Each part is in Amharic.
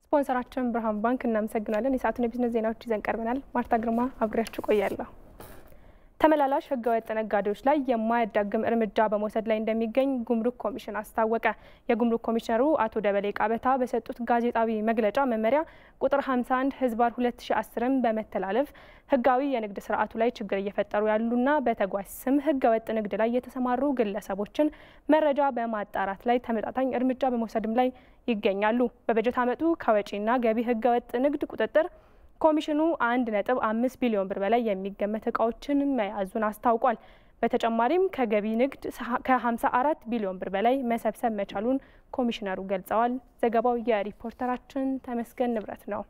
ስፖንሰራችን ብርሃን ባንክ እናመሰግናለን። የሰዓቱን የቢዝነስ ዜናዎች ይዘን ቀርበናል። ማርታ ግርማ አብሬያችሁ ቆያለሁ። ተመላላሽ ህገወጥ ነጋዴዎች ላይ የማያዳግም እርምጃ በመውሰድ ላይ እንደሚገኝ ጉምሩክ ኮሚሽን አስታወቀ። የጉምሩክ ኮሚሽነሩ አቶ ደበሌ ቃበታ በሰጡት ጋዜጣዊ መግለጫ መመሪያ ቁጥር 51 ህዝባር 2010ን በመተላለፍ ህጋዊ የንግድ ስርዓቱ ላይ ችግር እየፈጠሩ ያሉና በተጓዥ ስም ህገወጥ ንግድ ላይ የተሰማሩ ግለሰቦችን መረጃ በማጣራት ላይ ተመጣጣኝ እርምጃ በመውሰድም ላይ ይገኛሉ። በበጀት ዓመቱ ከወጪና ገቢ ህገወጥ ንግድ ቁጥጥር ኮሚሽኑ አንድ ነጥብ አምስት ቢሊዮን ብር በላይ የሚገመት እቃዎችን መያዙን አስታውቋል። በተጨማሪም ከገቢ ንግድ ከ54 ቢሊዮን ብር በላይ መሰብሰብ መቻሉን ኮሚሽነሩ ገልጸዋል። ዘገባው የሪፖርተራችን ተመስገን ንብረት ነው።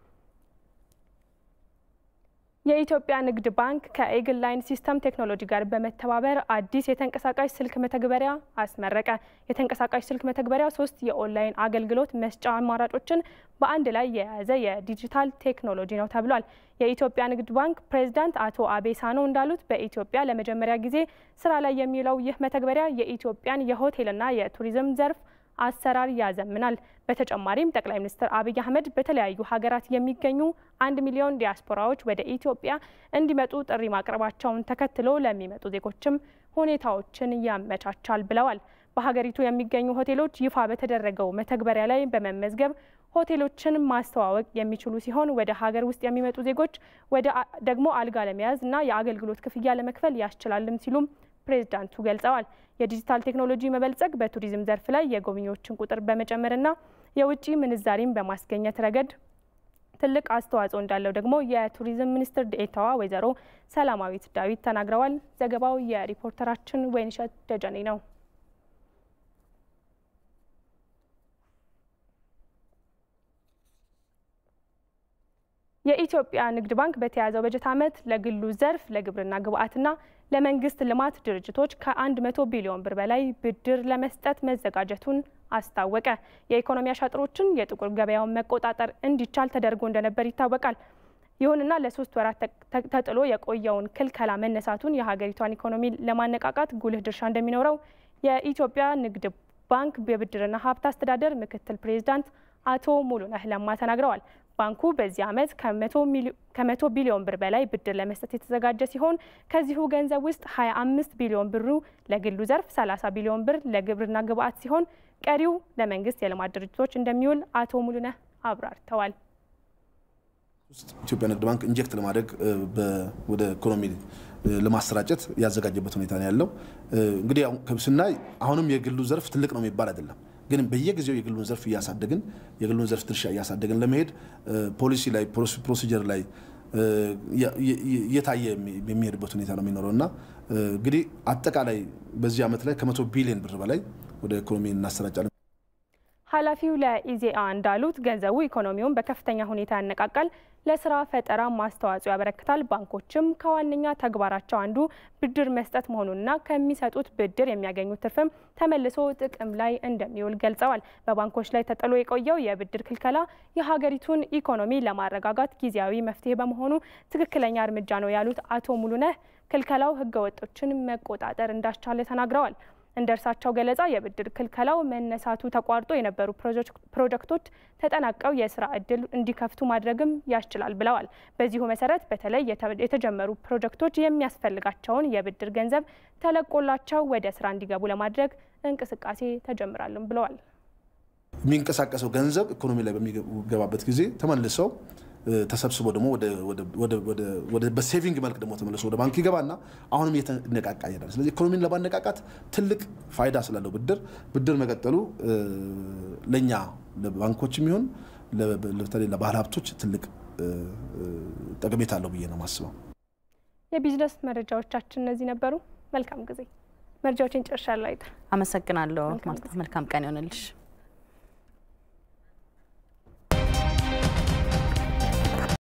የኢትዮጵያ ንግድ ባንክ ከኤግል ላይን ሲስተም ቴክኖሎጂ ጋር በመተባበር አዲስ የተንቀሳቃሽ ስልክ መተግበሪያ አስመረቀ። የተንቀሳቃሽ ስልክ መተግበሪያ ሶስት የኦንላይን አገልግሎት መስጫ አማራጮችን በአንድ ላይ የያዘ የዲጂታል ቴክኖሎጂ ነው ተብሏል። የኢትዮጵያ ንግድ ባንክ ፕሬዚዳንት አቶ አቤ ሳኖ እንዳሉት በኢትዮጵያ ለመጀመሪያ ጊዜ ስራ ላይ የሚውለው ይህ መተግበሪያ የኢትዮጵያን የሆቴልና የቱሪዝም ዘርፍ አሰራር ያዘምናል። በተጨማሪም ጠቅላይ ሚኒስትር አብይ አህመድ በተለያዩ ሀገራት የሚገኙ አንድ ሚሊዮን ዲያስፖራዎች ወደ ኢትዮጵያ እንዲመጡ ጥሪ ማቅረባቸውን ተከትሎ ለሚመጡ ዜጎችም ሁኔታዎችን ያመቻቻል ብለዋል። በሀገሪቱ የሚገኙ ሆቴሎች ይፋ በተደረገው መተግበሪያ ላይ በመመዝገብ ሆቴሎችን ማስተዋወቅ የሚችሉ ሲሆን ወደ ሀገር ውስጥ የሚመጡ ዜጎች ወደ ደግሞ አልጋ ለመያዝ እና የአገልግሎት ክፍያ ለመክፈል ያስችላልም ሲሉም ፕሬዝዳንቱ ገልጸዋል። የዲጂታል ቴክኖሎጂ መበልጸግ በቱሪዝም ዘርፍ ላይ የጎብኚዎችን ቁጥር በመጨመርና የውጭ ምንዛሪን በማስገኘት ረገድ ትልቅ አስተዋጽኦ እንዳለው ደግሞ የቱሪዝም ሚኒስትር ዴኤታዋ ወይዘሮ ሰላማዊት ዳዊት ተናግረዋል። ዘገባው የሪፖርተራችን ወይንሸት ደጀኔ ነው። የኢትዮጵያ ንግድ ባንክ በተያዘው በጀት ዓመት ለግሉ ዘርፍ ለግብርና ግብዓትና ለመንግስት ልማት ድርጅቶች ከ100 ቢሊዮን ብር በላይ ብድር ለመስጠት መዘጋጀቱን አስታወቀ። የኢኮኖሚ አሻጥሮችን የጥቁር ገበያውን መቆጣጠር እንዲቻል ተደርጎ እንደነበር ይታወቃል። ይሁንና ለሶስት ወራት ተጥሎ የቆየውን ክልከላ መነሳቱን የሀገሪቷን ኢኮኖሚ ለማነቃቃት ጉልህ ድርሻ እንደሚኖረው የኢትዮጵያ ንግድ ባንክ የብድርና ሀብት አስተዳደር ምክትል ፕሬዚዳንት አቶ ሙሉነህ ለማ ተናግረዋል። ባንኩ በዚህ ዓመት ከመቶ ቢሊዮን ብር በላይ ብድር ለመስጠት የተዘጋጀ ሲሆን ከዚሁ ገንዘብ ውስጥ 25 ቢሊዮን ብሩ ለግሉ ዘርፍ፣ 30 ቢሊዮን ብር ለግብርና ግብዓት ሲሆን ቀሪው ለመንግስት የልማት ድርጅቶች እንደሚውል አቶ ሙሉነህ አብራርተዋል። ኢትዮጵያ ንግድ ባንክ ኢንጀክት ለማድረግ ወደ ኢኮኖሚ ለማሰራጨት ያዘጋጀበት ሁኔታ ነው ያለው። እንግዲህ ስናይ አሁንም የግሉ ዘርፍ ትልቅ ነው የሚባል አይደለም ግን በየጊዜው የግሉን ዘርፍ እያሳደግን የግሉን ዘርፍ ድርሻ እያሳደግን ለመሄድ ፖሊሲ ላይ ፕሮሲጀር ላይ እየታየ የሚሄድበት ሁኔታ ነው የሚኖረው እና እንግዲህ አጠቃላይ በዚህ ዓመት ላይ ከመቶ ቢሊዮን ብር በላይ ወደ ኢኮኖሚ እናሰራጫለን። ኃላፊው ለኢዜአ እንዳሉት ገንዘቡ ኢኮኖሚውን በከፍተኛ ሁኔታ ያነቃቃል፣ ለስራ ፈጠራ ማስተዋጽኦ ያበረክታል። ባንኮችም ከዋነኛ ተግባራቸው አንዱ ብድር መስጠት መሆኑንና ከሚሰጡት ብድር የሚያገኙት ትርፍም ተመልሶ ጥቅም ላይ እንደሚውል ገልጸዋል። በባንኮች ላይ ተጥሎ የቆየው የብድር ክልከላ የሀገሪቱን ኢኮኖሚ ለማረጋጋት ጊዜያዊ መፍትሄ በመሆኑ ትክክለኛ እርምጃ ነው ያሉት አቶ ሙሉነህ ክልከላው ህገወጦችን መቆጣጠር እንዳስቻለ ተናግረዋል። እንደ እርሳቸው ገለጻ የብድር ክልከላው መነሳቱ ተቋርጦ የነበሩ ፕሮጀክቶች ተጠናቀው የስራ እድል እንዲከፍቱ ማድረግም ያስችላል ብለዋል። በዚሁ መሰረት በተለይ የተጀመሩ ፕሮጀክቶች የሚያስፈልጋቸውን የብድር ገንዘብ ተለቆላቸው ወደ ስራ እንዲገቡ ለማድረግ እንቅስቃሴ ተጀምራልም ብለዋል። የሚንቀሳቀሰው ገንዘብ ኢኮኖሚ ላይ በሚገባበት ጊዜ ተመልሰው ተሰብስቦ ደግሞ በሴቪንግ መልክ ደግሞ ተመልሶ ወደ ባንክ ይገባና አሁንም እየተነቃቃ ይሄዳል። ስለዚህ ኢኮኖሚን ለማነቃቃት ትልቅ ፋይዳ ስላለው ብድር ብድር መቀጠሉ ለእኛ ለባንኮች የሚሆን በተለይ ለባህል ሀብቶች ትልቅ ጠቀሜታ አለው ብዬ ነው የማስበው። የቢዝነስ መረጃዎቻችን እነዚህ ነበሩ። መልካም ጊዜ። መረጃዎችን ጨርሻለሁ። አይታ አመሰግናለሁ። መልካም ቀን ይሆንልሽ።